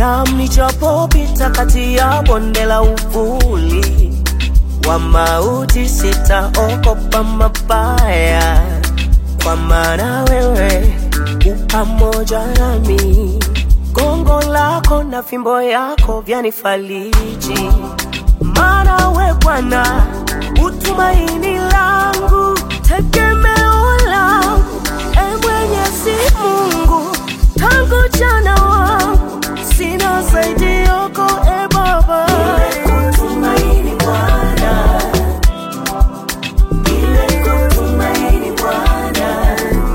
Naam, nichapopita kati ya bonde la uvuli wa mauti, sitaogopa mabaya, kwa maana wewe u pamoja nami. Gongo lako na fimbo yako vyanifariji, maana we Bwana utumaini langu, tegemeo langu, e Mwenyezi Mungu, tangu jana wangu sina zaidi yako, e Baba. Nimekutumaini Bwana, nimekutumaini Bwana,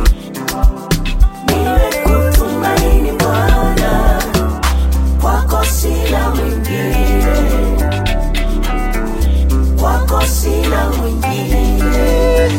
nimekutumaini Bwana, kwako sina mwingine, kwako sina mwingine.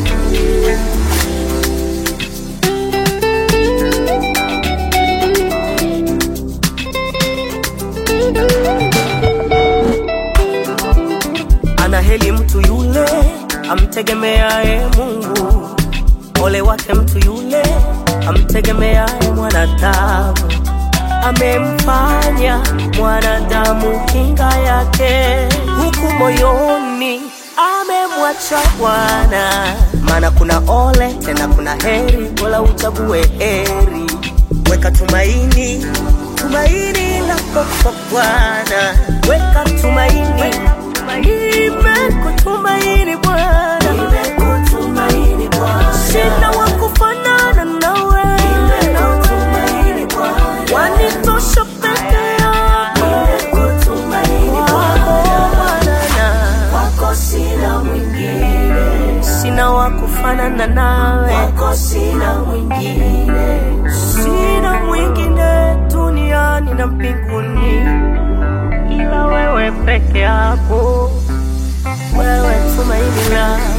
Anaheri mtu yule amtegemeaye Mungu, ole wake mtu yule amtegemeaye mwanadamu. Amemfanya mwanadamu kinga yake, huku moyoni amemwacha Bwana. Maana kuna ole tena kuna heri, wala uchague heri. Weka tumaini, tumaini lako kwa Bwana, weka tumaini Nimekutumaini Bwana, nimekutumaini Bwana, sina wa kufanana nawe, nimekutumaini Bwana, wanitosha peke yako, nimekutumaini Bwana, kwako sina mwingine, sina wa kufanana nawe, kwako sina mwingine, sina mwingine duniani na mbinguni ila wewe peke yako, wewe tumaini langu.